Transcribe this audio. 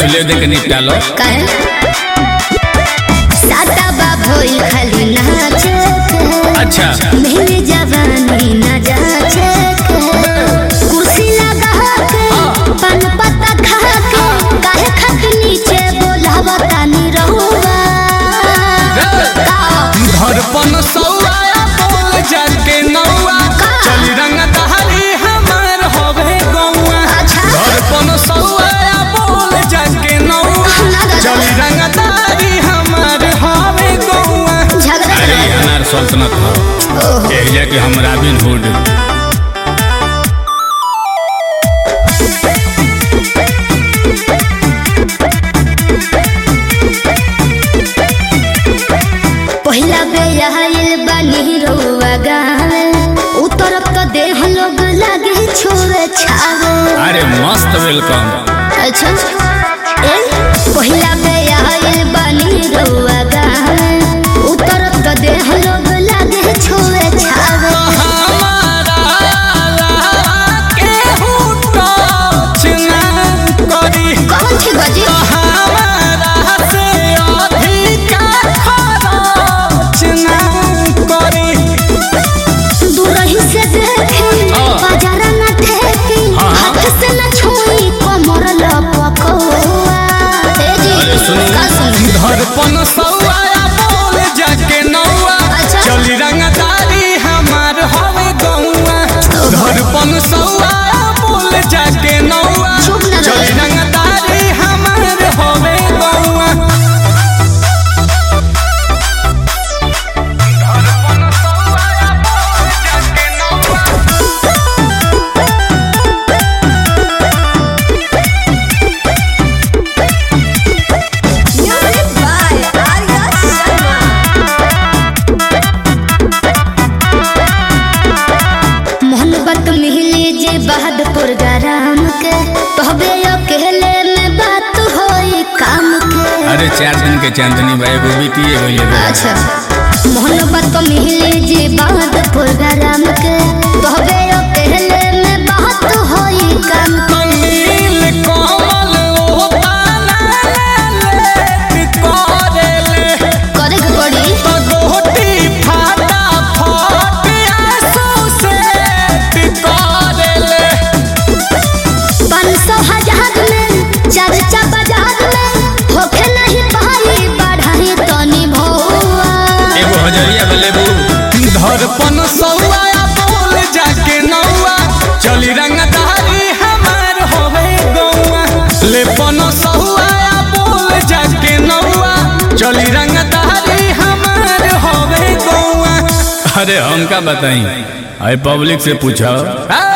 पहले देख के निपटा लो काहे साता बा भइल खाली नाचे के अच्छा मेरे जवानी न जाचे के कुर्सी लगा के पान पत्ता खा के काहे खत नीचे बोलावा तानी रहुआ का धड़पन सौआ बोल जाके नौआ का? चली रंग दहरी हमार होवे गौआ अच्छा। धड़पन सौआ बोल जाके नौआ लगा चली रंग दहरी हमार होवे गौआ झगड़ा अरे करो। अनार सल्तनत हो ओहो एरिया के हम रॉबिन हुड पहिला बेयाइल बानी रउआ गावे उतरत तो देह लोग लागे छोरे छावे अरे मस्त वेलकम अच्छा ए पहिला बेयाइल बानी रउआ गावे उतरत तो देह लोग लागे छोरे छावे हमारा केहू टच ना करी कौन छी बजी हमारा से अधिका खरच ना करी दूरही से देखी हाँ। बाजार न ठेकी हाँ, हाँ। हाथ से न छुई कमर लपकौआ ए जी अरे सुनी का सुनी धड़पन सौआ बोल जाके नौआ अच्छा। चली रंगदारी हमार हवे गौआ धड़पन सौआ बोल जाके नौआ चुप ना रहे। चली रंगदारी हमार हवे गौआ धड़पन सौआ बोल जाके नौआ Music by Arya Sharma. मोहब्बत मिली जे बहादुर गरम के तहबे अकेले में बात होई काम के अरे चार दिन के चांदनी भाई वो बीतिए गई अच्छा मोहब्बत मिली जे बहादुर गरम के तहबे अकेले में बात होई काम के नील कमल ओ पाला ले करेले करे के पड़ी पगोटी फाटा फट आंसू से करेले पाँच सौ हजार में चर्चा बाजार में होखे नहीं पाई बढ़ाई तनी भौआ एगो हजरिया बलेबू धड़पन सौआ बोल जाके नौआ चली रंगदारी हमार होवे गौआ लेपन सौआ बोल जाके नौआ चली रंगदारी हमार होवे गौआ अरे हम का बताई अरे पब्लिक से पूछो